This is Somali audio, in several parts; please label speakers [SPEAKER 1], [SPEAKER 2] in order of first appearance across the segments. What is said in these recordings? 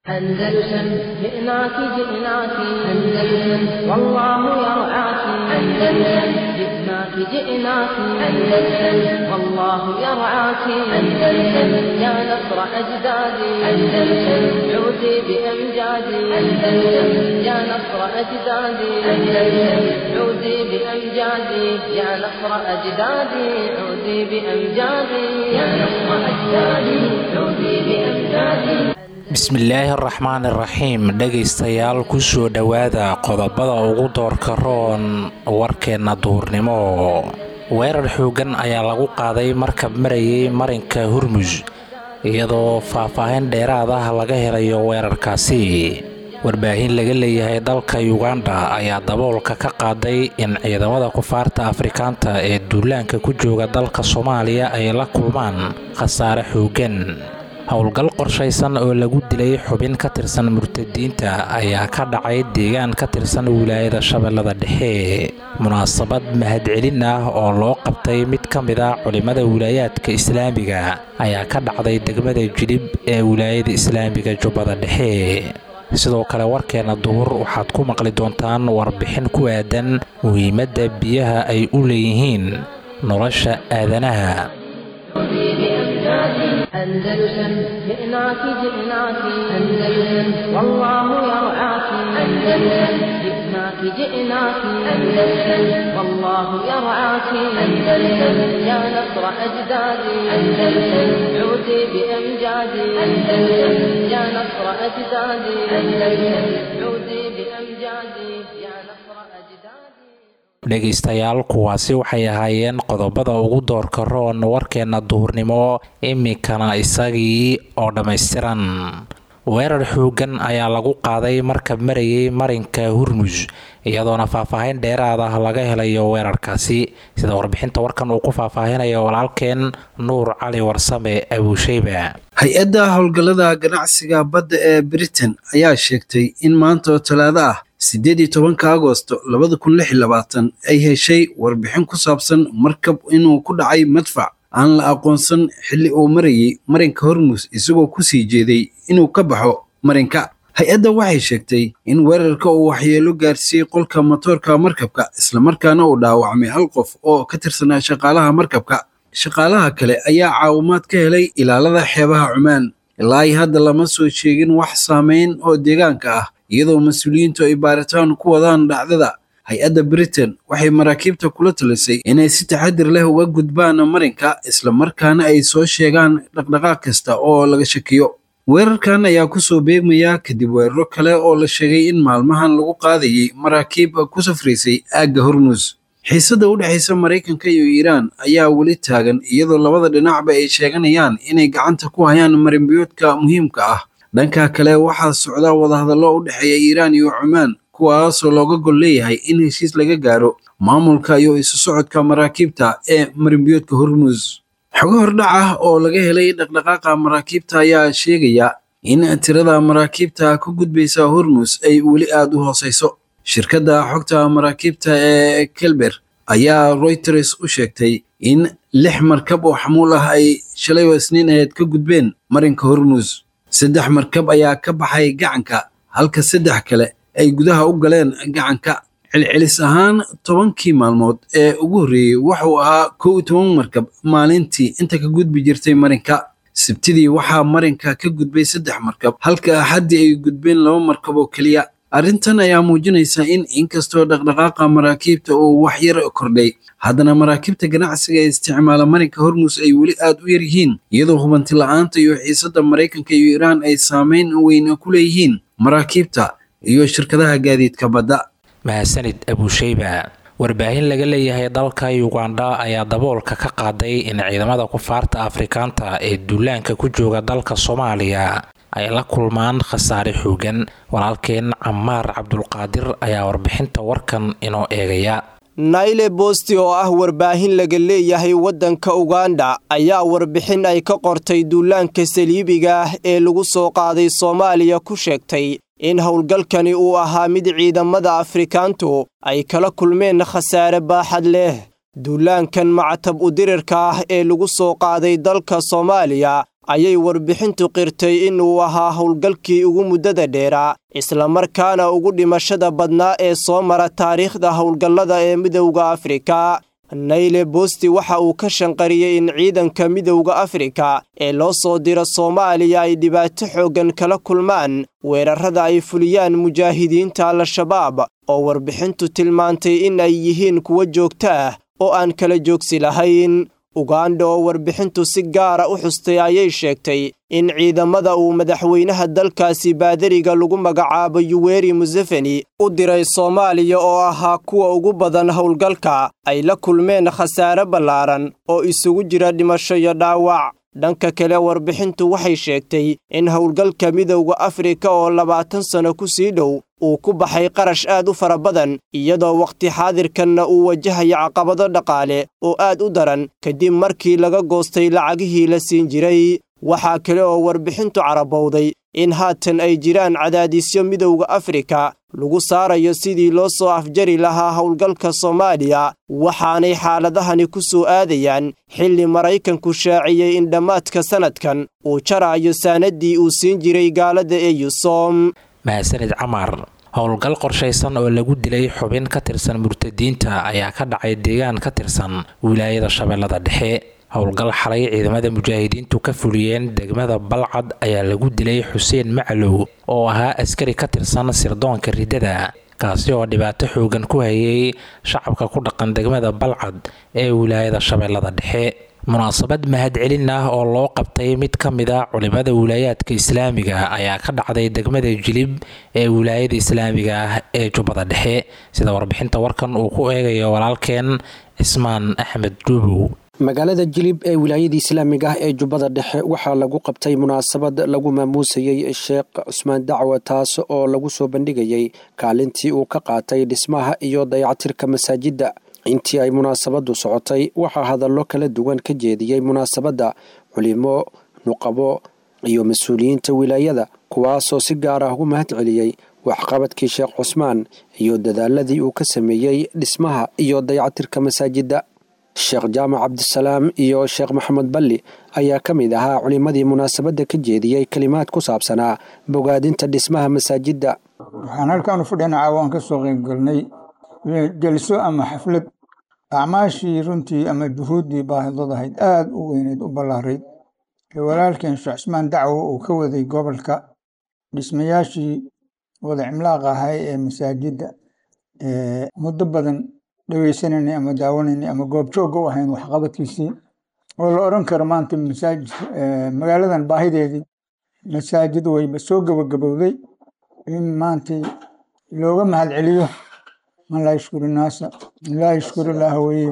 [SPEAKER 1] أندلسن جئناك جئناك أندلسن والله يرعاك أندلسن جئناك جئناك أندلسن والله يرعاك أندلسن يا نصر أجدادي أندلسن عودي بأمجادي أندلسن يا نصر أجدادي أندلسن عودي بأمجادي يا نصر أجدادي عودي بأمجادي يا نصر أجدادي عودي بأمجادي
[SPEAKER 2] bismillaahi araxmaan iraxiim dhegaystayaal kusoo dhowaada qodobada ugu doorka roon warkeenna duurnimo weerar xooggan ayaa lagu qaaday markab marayay marinka hurmus iyadoo faah-faahin dheeraad ah laga helayo weerarkaasi warbaahin laga leeyahay dalka yuganda ayaa daboolka ka qaaday in ciidamada kufaarta afrikaanta ee duulaanka ku jooga dalka soomaaliya ay la kulmaan khasaare xooggan howlgal qorshaysan oo lagu dilay xubin ka tirsan murtadiinta ayaa ka dhacay deegaan ka tirsan wilaayada shabeellada dhexe munaasabad mahadcelin ah oo loo qabtay mid ka mid a culimmada wilaayaadka islaamiga ayaa ka dhacday degmada jilib ee wilaayada islaamiga jubbada dhexe sidoo kale warkeena duhur waxaad ku maqli doontaan warbixin ku aadan muhiimadda biyaha ay u leeyihiin nolosha aadanaha
[SPEAKER 1] أندلسن جئناك جئناك أندلسن والله يرعاك أندلسن جئناك جئناك أندلسن والله يرعاك أندلسن يا نصر أجدادي أندلسن عودي بأمجادي أندلسن يا نصر أجدادي أندلسن عودي بأمجادي يا نصر أجدادي
[SPEAKER 2] dhegaystayaal kuwaasi waxay ahaayeen qodobada ugu doorka roon warkeenna duhurnimo iminkana isagii oo dhammaystiran weerar xooggan ayaa lagu qaaday markab marayay marinka hurmus iyadoona faahfaahin dheeraad ah laga helayo weerarkaasi sida warbixinta warkan uu ku faahfaahinayo walaalkeen nuur cali warsame abuusheyba
[SPEAKER 3] hay-adda howlgallada ganacsiga badda ee britain ayaa sheegtay in maanta oo talaado ah siddeed iyo tobanka agosto labada kun lix iyo labaatan ay heshay warbixin ku saabsan markab inuu ku dhacay madfac aan la aqoonsan xilli uu marayay marinka hormus isagoo ku sii jeeday inuu ka baxo marinka hay-adda waxay sheegtay in weerarka uu waxyeelo gaarsiiyey qolka matoorka markabka islamarkaana uu dhaawacmay hal qof oo ka tirsanaa shaqaalaha markabka shaqaalaha kale ayaa caawimaad ka helay ilaalada xeebaha cumaan ilaa ay hadda lama soo sheegin wax saameyn oo deegaanka ah iyadoo mas-uuliyiintu ay baaritaan ku wadaan dhacdada hay-adda britain waxay maraakiibta kula talisay inay si taxadir leh uga gudbaan marinka islamarkaana ay soo sheegaan dhaqdhaqaaq kasta oo laga shakiyo weerarkan ayaa kusoo beegmaya kadib weeraro kale oo la sheegay in maalmahan lagu qaadayay maraakiib ku safraysay aagga hormus xiisadda u dhexaysa maraykanka iyo iiraan ayaa weli taagan iyadoo labada dhinacba ay sheeganayaan inay gacanta ku hayaan marinbiyoodka muhiimka ah dhanka kale waxaa socda wadahadallo u dhexeeya iiraan iyo cumaan kuwaasoo looga gol leeyahay in heshiis laga gaaro maamulka iyo isu socodka maraakiibta ee marinbiyoodka hormus xogo hordhac ah oo laga helay dhaqdhaqaaqa maraakiibta ayaa sheegaya in tirada maraakiibta ku gudbaysa hormus ay weli aada u hooseyso shirkadda xogta maraakiibta ee kelber ayaa reuters u sheegtay in lix markab oo xamuul ah ay shalay oo isniin aheed ka gudbeen marinka hormus saddex markab ayaa ka baxay gacanka halka saddex kale ay gudaha u galeen gacanka celcelis ahaan tobankii maalmood ee ugu horreeyey wuxuu ahaa kow iyo toban markab maalintii inta ka gudbi jirtay marinka sabtidii waxaa marinka ka gudbay saddex markab halka axaddii ay gudbeen laba markab oo keliya arrintan ayaa muujinaysa in inkastoo dhaqdhaqaaqa maraakiibta uu waxyar kordhay haddana maraakiibta ganacsiga ee isticmaala marinka hormus ay weli aad u yar yihiin iyadoo hubanti la-aanta iyo xiisadda maraykanka iyo iiraan ay saameyn weyn ku leeyihiin maraakiibta iyo shirkadaha gaadiidka badda
[SPEAKER 2] mahadsanid abuusheyba warbaahin laga leeyahay dalka yuganda ayaa daboolka ka qaaday in ciidamada kufaarta afrikaanta ee duulaanka ku jooga dalka soomaaliya ay la kulmaan khasaare xoogan walaalkeen camaar cabdulqaadir ayaa warbixinta warkan inoo eegaya
[SPEAKER 4] nayle bosti oo ah warbaahin laga leeyahay waddanka uganda ayaa warbixin ay ka qortay duulaanka saliibiga ah ee lagu soo qaaday soomaaliya ku sheegtay in howlgalkani uu ahaa mid ciidamada afrikaantu ay kala kulmeen khasaare baaxad leh duulaankan macatab udirirka ah ee lagu soo qaaday dalka soomaaliya ayay warbixintu qirtay inuu ahaa howlgalkii ugu muddada dheeraa islamarkaana ugu dhimashada badnaa ee soo mara taariikhda howlgallada ee midowda afrika nayle boosti waxa uu ka shanqariyey in ciidanka midowda afrika ee loo soo diro soomaaliya ay dhibaato xooggan kala kulmaan weerarrada ay fuliyaan mujaahidiinta al-shabaab oo warbixintu tilmaantay in ay yihiin kuwo joogto ah oo aan kala joogsi lahayn ugandha oo warbixintu si gaara u xustay ayay sheegtay in ciidamada uu madaxweynaha dalkaasi baadariga lagu magacaabo yuweri museveni u diray soomaaliya oo ahaa kuwa ugu badan howlgalka ay la kulmeen khasaare ballaaran oo isugu jira dhimasho iyo dhaawac dhanka kale warbixintu waxay sheegtay in howlgalka midowda afrika oo labaatan sano ku sii dhow uu ku baxay qarash aad u fara badan iyadoo wakhti xaadirkanna uu wajahayo caqabado dhaqaale oo aad u daran kadib markii laga goostay lacagihii la siin jiray waxaa kale oo warbixintu carabowday in haatan ay jiraan cadaadisyo midowda afrika lagu saarayo sidii loo soo afjari lahaa howlgalka soomaaliya waxaanay xaaladahani ku soo aadayaan xilli maraykanku shaaciyey in dhammaadka sannadkan uu jaraayo saanaddii uu siin jiray gaalada eyusom
[SPEAKER 2] mahadsanid camar howlgal qorshaysan oo lagu dilay xubin ka tirsan murtadiinta ayaa ka dhacay deegaan ka tirsan wilaayada shabeellada dhexe howlgal xalay ciidamada mujaahidiintu ka fuliyeen degmada balcad ayaa lagu dilay xuseen maclow oo ahaa askari ka tirsan sirdoonka riddada kaasi oo dhibaato xoogan ku hayay shacabka ku dhaqan degmada balcad ee wilaayada shabeellada dhexe munaasabad mahadcelin ah oo loo qabtay mid ka mid a culimada wilaayaadka islaamiga ayaa ka dhacday degmada jilib ee wilaayada islaamiga ah ee jubbada dhexe sida warbixinta warkan uu ku eegayo walaalkeen cismaan axmed dhuubow
[SPEAKER 5] magaalada jilib ee wilaayada islaamiga ah ee jubbada dhexe waxaa lagu qabtay munaasabad lagu maamuusayey sheekh cusmaan dacwa taas oo lagu soo bandhigayey kaalintii uu ka qaatay dhismaha iyo dayactirka masaajidda intii ay munaasabadu socotay waxaa hadallo kala duwan ka jeediyey munaasabadda culimo nuqabo iyo mas-uuliyiinta wilaayada kuwaasoo si gaar ah ugu mahad celiyey waxqabadkii sheekh cusmaan iyo dadaaladii uu ka sameeyey dhismaha iyo dayactirka masaajidda sheekh jaamac cabdisalaam iyo sheekh maxamed balli ayaa ka mid ahaa culimadii munaasabadda ka jeediyey kelimaad ku saabsanaa bogaadinta dhismaha masaajidda
[SPEAKER 6] waxaan halkaanu fadhina caawaan ka soo qeybgalnay jelso ama xaflad acmaashii runtii ama juhuuddii baahidad ahayd aada u weyneyd u ballaarayd ee walaalkeen sheekh cismaan dacwo uu ka waday gobolka dhismayaashii wada cimlaaq ahay ee masaajidda muddo badan dhegeysananay ama daawanaynay ama goobjoogga u ahayn waxqabadkiisii oo la odhan karo maanta masaajid magaaladan baahideedii masaajid wayba soo gabagabowday in maanta looga mahad celiyo man laa yashkuru naasa laa yashkuru ilaaha weye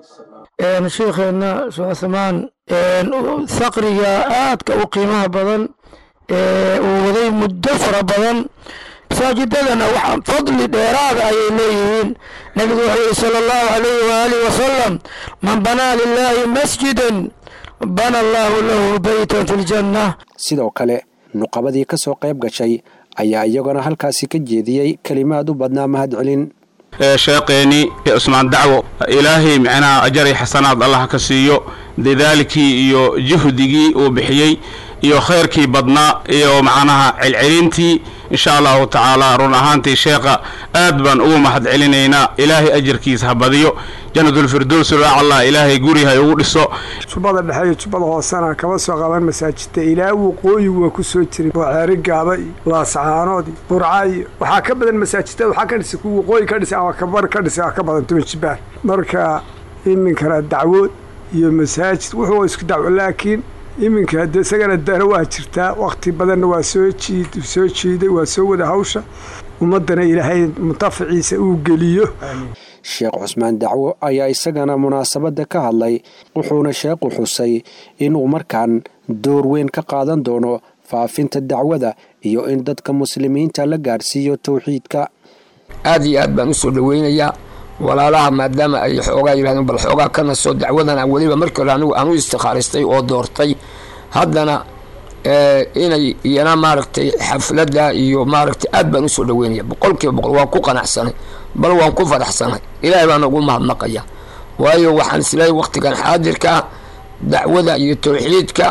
[SPEAKER 7] sheikheena sucusmaan saqriga aadka u qiimaha badan uu waday muddo fara badan masaajidadana waxaa fadli dheeraada ayay leeyihiin nabigu wuxuu yihi sala allahu alayhi waaalih wasalam man banaa lilaahi masjidan bana allaahu lahu beytan fi ljanna
[SPEAKER 5] sidoo kale nuqabadii ka soo qayb gashay ayaa iyaguna halkaasi ka jeediyey kelimaad u badnaa mahad celin
[SPEAKER 8] sheekeeni cusmaan dacwo ilaahay micnaha ajari xasanaad allah ka siiyo dadaalkii iyo juhdigii uu bixiyey iyo khayrkii badnaa iyo macnaha celcelintii insha allahu tacaala run ahaantii sheekha aad baan ugu mahad celinaynaa ilaahay ajarkiisa ha badiyo janatulfirdows raacallah ilaahay guri ha ugu dhiso
[SPEAKER 9] jubbada dhexe iyo jubbada hoosena kama soo qaban masaajidta ilaa waqooyi waa ku soo jiray oo ceeri gaaba iyo laascaanood iyo burca iyo waxaa ka badan masaajidada waxaa ka dhisay kuwa waqooyi ka dhisay ama kabar ka dhisay ka badan tuma jibaar marka iminkana dacwood iyo masaajid wuxuu isku dacwo laakiin iminka de isagana dana waa jirtaa wakti badanna waa soo jiid soo jiiday waa soo wada hawsha ummaddana ilaahay muntafaciisa uu geliyo
[SPEAKER 5] sheekh cusmaan dacwo ayaa isagana munaasabadda ka hadlay wuxuuna sheekhu xusay inuu markaan door weyn ka qaadan doono faafinta dacwada iyo in dadka muslimiinta la gaadhsiiyo towxiidka
[SPEAKER 10] aad iyo aad baan u soo dhoweynayaa walaalaha maadaama ay xoogaa yidhahdeen bal xoogaa kana soo dacwadana weliba markii hore anigu aan u istikhaaristay oo doortay haddana inay iyana maaragtay xafladda iyo maaragtay aad baan usoo dhaweynaya boqolkiiba boqol waan ku qanacsanay bal waan ku faraxsanay ilaahay baan ugu mahadnaqaya waayo waxaan isleeyahay waktigan xaadirka dacwada iyo towxiidka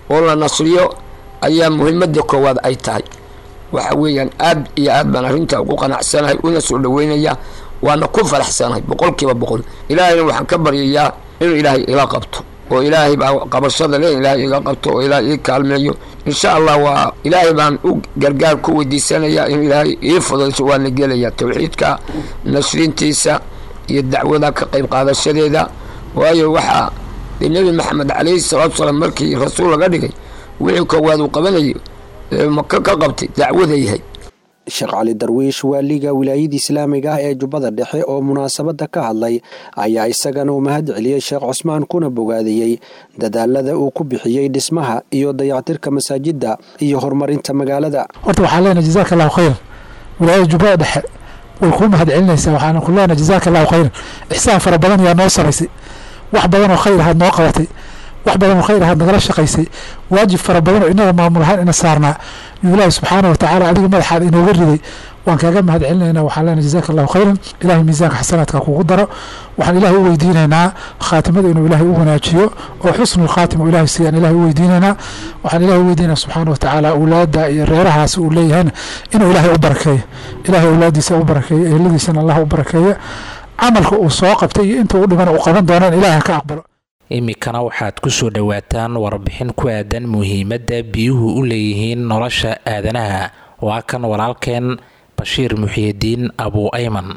[SPEAKER 10] oo la nasriyo ayaa muhiimadda koowaad ay tahay waxa weeyaan aad iyo aad baan arrintaa ugu qanacsanahay una soo dhaweynaya waana ku faraxsanahay boqolkiiba boqol ilaahayna waxaan ka baryayaa inuu ilaahay ila qabto oo ilaahay baa qabashada le ilaahay iga qabto oo ilaahay ii kaalmeeyo insha allah waa ilaahay baan u gargaar ku weydiisanayaa inuu ilaahay ii fudayso waana gelaya towxiidka nasrintiisa iyo dacwada ka qayb qaadashadeeda waayo waxaa dee nebi maxamed calayhi salaatu salaam markii rasuul laga dhigay wixii koowaad uu qabanayo maka ka qabtay dacwada yahay
[SPEAKER 5] sheekh cali darwiish waaliga wilaayada islaamiga ah ee jubbada dhexe oo munaasabadda ka hadlay ayaa isagana u mahad celiyey sheekh cusmaan kuna bogaadiyey dadaalada uu ku bixiyey dhismaha iyo dayactirka masaajidda iyo horumarinta magaalada
[SPEAKER 11] horta waxaan leenahay jazaaka allahu khayran wilaayada jubbada dhexe way kuu mahad celinaysaa waxaana ku leenahay jazaaka allahu khayran ixsaan fara badan ayaa noo samaysay wax badan oo khayr ahaad noo qabatay wax badan oo khayr ahaad nagala shaqaysay waajib fara badan oo inaga maamul ahaan ina saarnaa yuu ilaahi subxaana wa tacaala adiga madaxaad inooga riday waan kaaga mahad celinaynaa waxaan leenahay jazaaka allahu khayran ilahay miisaanka xasanaadka kugu daro waxaan ilaahay u weydiinaynaa khaatimada inuu ilaahay u wanaajiyo oo xusnul khaatim uu ilaahay siiyaan ilaahay u weydiinaynaa waxaan ilaahay u weydiinaa subxaana wa tacaala awlaadda iyo reerahaas uu leeyahayna inuu ilaahay u barakeeyo ilaahay awlaaddiisa u barakeeyo eheladiisana allah u barakeeyo camalka uu soo qabtay iyo inta u dhibana uu qaban doonaan ilaahay ka aqbalo
[SPEAKER 2] iminkana waxaad ku soo dhowaataan warbixin ku aadan muhiimadda biyuhu u leeyihiin nolosha aadanaha waa kan walaalkeen bashiir muxiidiin abuu ayman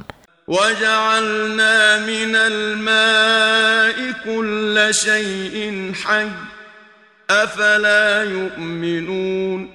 [SPEAKER 12] وجعلنا من الماء كل شيء حي أفلا يؤمنون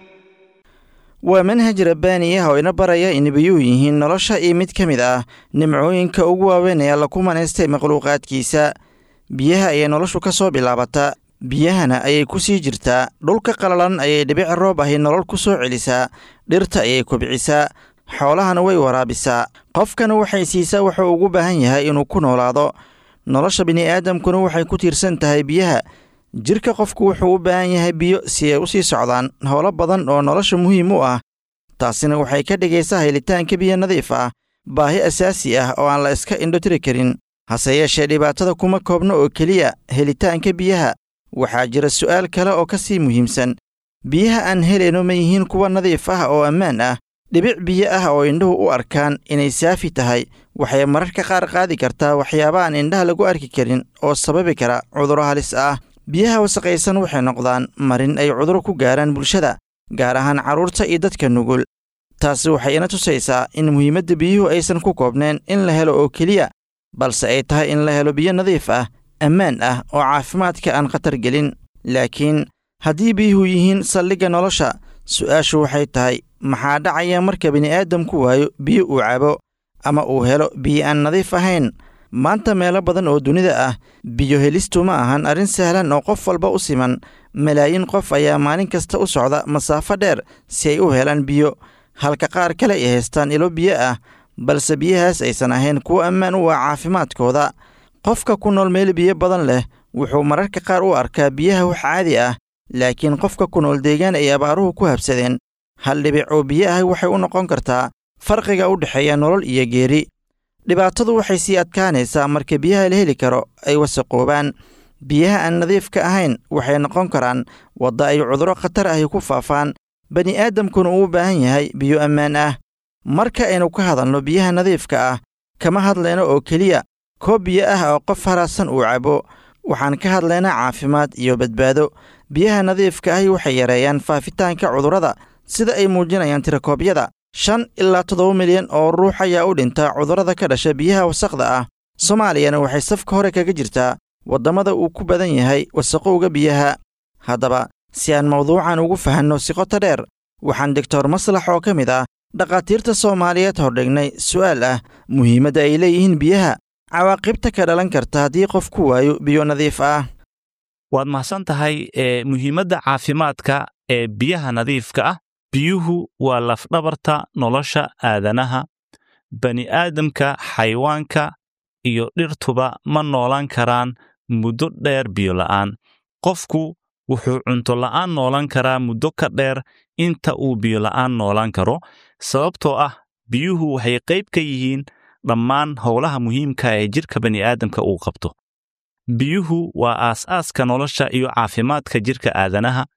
[SPEAKER 13] waa manhaj rabbaani ah oo ina baraya in biyuhu yihiin nolosha iyo mid ka mid ah nimcooyinka ugu waaweyn ee alla ku manaystay makhluuqaadkiisa biyaha ayay noloshu ka soo bilaabataa biyahana ayay ku sii jirtaa dhulka qalalan ayay dhibic roob ahi nolol ku soo celisaa dhirta ayay kobcisaa xoolahana way waraabisaa qofkana waxay siisaa wuxuu ugu baahan yahay inuu ku noolaado nolosha bini'aadamkuna waxay ku tiirsan tahay biyaha jirka qofku wuxuu u baahan yahay biyo si ay u sii socdaan howlo badan oo nolosha muhiim u ah taasina waxay ka dhigaysaa helitaanka biyo nadiif ah baahi asaasi ah oo aan la iska indhotiri karin hase yeeshee dhibaatada kuma koobno oo keliya helitaanka biyaha waxaa jira su'aal kale oo ka sii muhiimsan biyaha aan helayno ma yihiin kuwa nadiif ah oo ammaan ah dhibic biyo ah oo indhuhu u arkaan inay saafi tahay waxay mararka qaar qaadi kartaa waxyaaba aan indhaha lagu arki karin oo sababi kara cudurro halis ah biyaha wasaqaysan waxay noqdaan marin ay cuduro ku gaaraan bulshada gaar ahaan carruurta iyo dadka nugul taasi waxay ina tusaysaa in muhiimadda biyuhu aysan ku koobneen in la helo oo keliya balse ay tahay in la helo biyo nadiif ah ammaan ah oo caafimaadka aan khatar gelin laakiin haddii biyuhu yihiin saldhigga nolosha su'aashu waxay tahay maxaa dhacaya marka bini'aadamku waayo biyo uu cabo ama uu helo biyo aan nadiif ahayn maanta meelo badan oo dunida ah biyo helistu ma ahan arrin sahlan oo qof walba u siman malaayiin qof ayaa maalin kasta u socda masaafo dheer si ay u helaan biyo halka qaar kale ay haystaan ilo biyo ah balse biyahaas aysan ahayn kuwo ammaan u ah caafimaadkooda qofka ku nool meel biyo badan leh wuxuu mararka qaar u arkaa biyaha wax caadi ah laakiin qofka ku nool deegaan ay abaaruhu ku habsadeen hal dhibic oo biyo ah waxay u noqon kartaa farqiga u dhexeeya nolol iyo geeri dhibaatadu waxay sii adkaanaysaa marka biyaha la heli karo ay wasaqoobaan biyaha aan nadiifka ahayn waxay noqon karaan wadda ay cudurro khatar ahi ku faafaan bani'aadamkuna uu u baahan yahay biyo ammaan ah marka aynu ka hadalno biyaha nadiifka ah kama hadlayno oo keliya koob biyo ah oo qof haraadsan uu cabo waxaan ka hadlaynaa caafimaad iyo badbaado biyaha nadiifka ahi waxay yareeyaan faafitaanka cudurrada sida ay muujinayaan tirakoobyada shan ilaa toddoba milyan oo ruux ayaa u dhinta cudurrada ka dhasha biyaha wasaqda ah soomaaliyana waxay safka hore kaga jirtaa waddamada uu ku badan yahay wasaqowga biyaha haddaba si aan mawduucan ugu fahanno si qoto dheer waxaan doctor maslax oo ka mid ah dhakhaatiirta soomaaliyeed hordhignay su'aal ah muhiimadda ay leeyihiin biyaha cawaaqibta ka dhalan karta haddii qof ku waayo biyo nadiif ah
[SPEAKER 14] waad mahadsan tahay ee muhiimadda caafimaadka ee biyaha nadiifka ah biyuhu waa lafdhabarta nolosha aadanaha bani'aadamka xayawaanka iyo dhirtuba ma noolaan karaan muddo dheer biyo la'aan qofku wuxuu cunto la'aan noolan karaa muddo ka dheer inta uu biyo la'aan noolaan karo sababtoo ah biyuhu waxay qayb ka yihiin dhammaan howlaha muhiimka ee jidhka bani'aadamka uu qabto biyuhu waa aas-aaska nolosha iyo caafimaadka jidhka aadanaha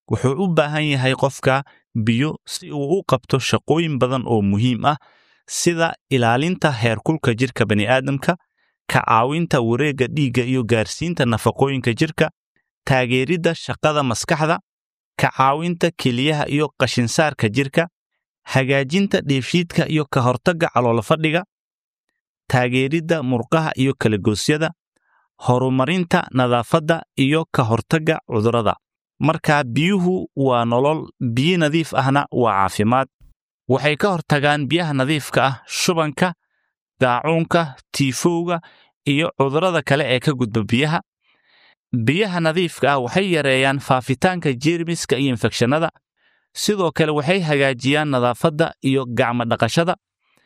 [SPEAKER 14] wuxuu u baahan yahay qofka biyo si uu u qabto shaqooyin badan oo muhiim ah sida ilaalinta heerkulka jirka bani'aadamka ka caawinta wareegga dhiigga iyo gaarsiinta nafaqooyinka jirka taageeridda shaqada maskaxda ka caawinta keliyaha iyo qashinsaarka jirka hagaajinta dheefshiidka iyo ka hortagga caloolfadhiga taageeridda murqaha iyo kalagoosyada horumarinta nadaafadda iyo ka hortagga cudurrada markaa biyuhu waa nolol biyo nadiif ahna waa caafimaad waxay ka hortagaan biyaha nadiifka ah shubanka daacuunka tiifowga iyo cudurrada kale ee ka gudba biyaha biyaha nadiifka ah waxay yareeyaan faafitaanka jeermiska iyo infekshannada sidoo kale waxay hagaajiyaan nadaafadda iyo gacmo dhaqashada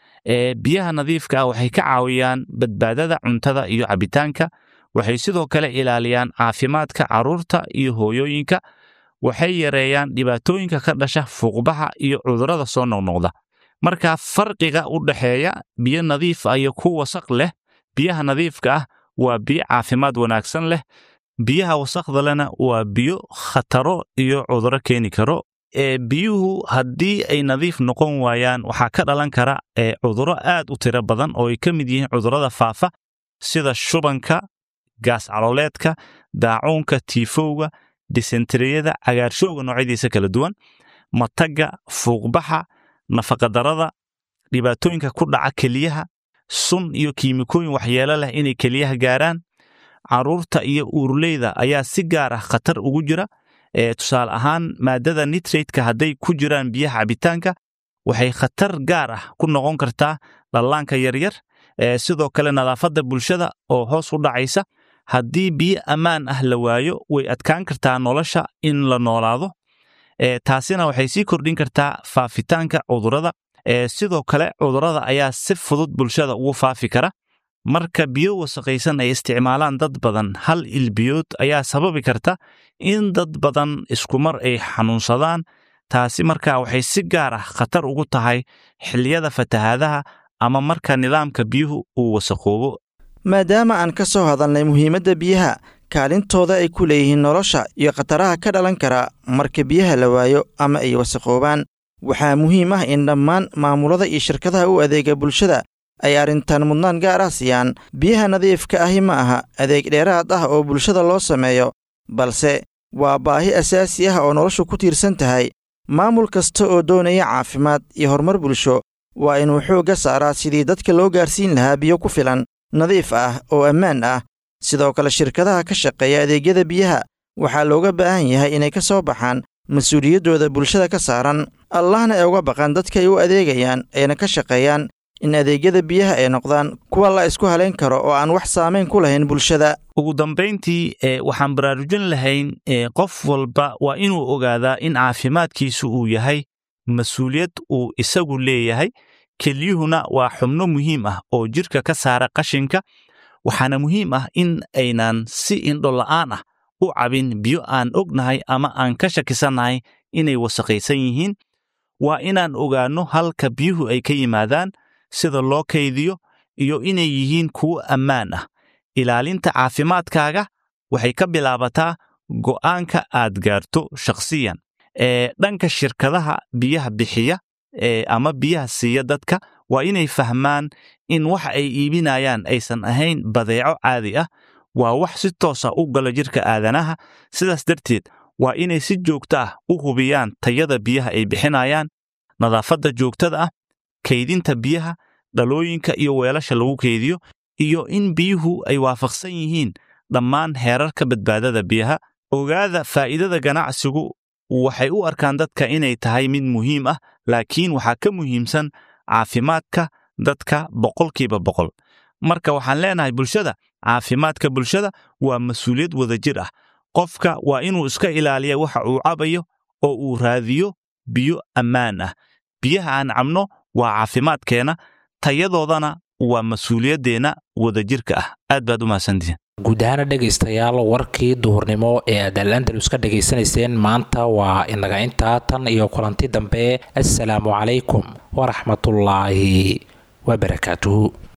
[SPEAKER 14] ee biyaha nadiifka ah waxay ka caawiyaan badbaadada cuntada iyo cabitaanka waxay sidoo kale ilaaliyaan caafimaadka carruurta iyo hooyooyinka waxay yareeyaan dhibaatooyinka ka dhasha fuuqbaxa iyo cudurrada soo noqnoqda marka farqiga u dhexeeya biyo nadiif ah iyo ku wasaq leh biyaha nadiifka ah waa biyo caafimaad wanaagsan leh biyaha wasaqda lena waa biyo khataro iyo cudurro keeni karo ee biyuhu haddii ay nadiif noqon waayaan waxaa ka dhalan kara ee cudurro aad u tiro badan oo ay ka mid yihiin cudurrada faafa sida shubanka gaas calooleedka daacuunka tiifowga disenteriyada cagaarshowga noocyadiisa kala duwan matagga fuuqbaxa nafaqadarrada dhibaatooyinka ku dhaca keliyaha sun iyo kiimikooyin waxyeelo leh inay keliyaha gaaraan carruurta iyo uurleyda ayaa si gaar ah khatar ugu jira ee tusaale ahaan maaddada nitratka hadday ku jiraan biyaha cabitaanka waxay khatar gaar ah ku noqon kartaa dhallaanka yaryar ee sidoo kale nadaafadda bulshada oo hoos u dhacaysa haddii biyo ammaan ah la waayo way adkaan kartaa nolosha in la noolaado ee taasina waxay sii kordhin kartaa faafitaanka cudurrada ee sidoo kale cudurrada ayaa si fudud bulshada ugu faafi kara marka biyo wasaqaysan ay isticmaalaan dad badan hal ilbiyood ayaa sababi karta in dad badan iskumar ay xanuunsadaan taasi markaa waxay si gaar ah khatar ugu tahay xilliyada fatahaadaha ama marka nidaamka biyuhu uu wasaqoobo
[SPEAKER 13] maadaama aan ka soo hadalnay muhiimadda biyaha kaalintooda ay ku leeyihiin nolosha iyo khataraha ka dhalan kara marka biyaha la waayo ama ay wasaqoobaan waxaa muhiim ah in dhammaan maamulada iyo shirkadaha u adeega bulshada ay arrintan mudnaan gaar ah siiyaan biyaha nadiifka ahi ma aha adeeg dheeraad ah oo bulshada loo sameeyo balse waa baahi asaasi ah oo noloshu ku tiirsan tahay maamul kasta oo doonaya caafimaad iyo horumar bulsho waa inuu xoogga saaraa sidii dadka loo gaarsiin lahaa biyo ku filan nadiif ah oo ammaan ah sidoo kale shirkadaha ka shaqeeya adeegyada biyaha waxaa looga baahan yahay inay ka soo baxaan mas-uuliyaddooda bulshada ka saaran allahna ay uga baqaan dadka ay u adeegayaan ayna ka shaqeeyaan in adeegyada biyaha ay noqdaan kuwa la isku halayn karo oo aan wax saamayn ku lahayn bulshada
[SPEAKER 14] ugu dambayntii e waxaan baraarujin lahayn e qof walba waa inuu ogaadaa in caafimaadkiisu uu yahay mas-uuliyad uu isagu leeyahay kelyuhuna waa xubno muhiim ah oo jidhka ka saara qashinka waxaana muhiim ah in aynan si indhola'aan ah u cabin biyo aan ognahay ama aan ka shakisannahay inay wasaqaysan yihiin waa inaan ogaanno halka biyuhu ay ka yimaadaan sida loo kaydiyo iyo inay yihiin kuwo ammaan ah ilaalinta caafimaadkaaga waxay ka bilaabataa go'aanka aad gaarto shakhsiyan ee dhanka shirkadaha biyaha bixiya ee ama biyaha siiya dadka waa inay fahmaan in waxa ay iibinayaan aysan ahayn badeeco caadi ah waa wax si toosa u gala jidhka aadanaha sidaas darteed waa inay si joogto ah u hubiyaan tayada biyaha ay bixinayaan nadaafadda joogtada ah kaydinta biyaha dhalooyinka iyo weelasha lagu kaydiyo iyo in biyuhu ay waafaqsan yihiin dhammaan heerarka badbaadada biyaha ogaada faa'iidada ganacsigu waxay u arkaan dadka inay tahay mid muhiim ah laakiin waxaa ka muhiimsan caafimaadka dadka boqolkiiba boqol marka waxaan leenahay bulshada caafimaadka bulshada waa mas-uuliyad wadajir ah qofka waa inuu iska ilaaliya waxa uu cabayo oo uu raadiyo biyo ammaan ah biyaha aan cabno waa caafimaadkeenna tayadoodana waa mas-uuliyaddeenna wadajirka ah aad baad u mahadsantihiin
[SPEAKER 2] guud ahaana dhegaystayaal warkii duhurnimo ee aad alandalus ka dhegaysanayseen maanta waa inaga intaa tan iyo kulanti dambe assalaamu calaykum waraxmatullaahi wabarakaatuhu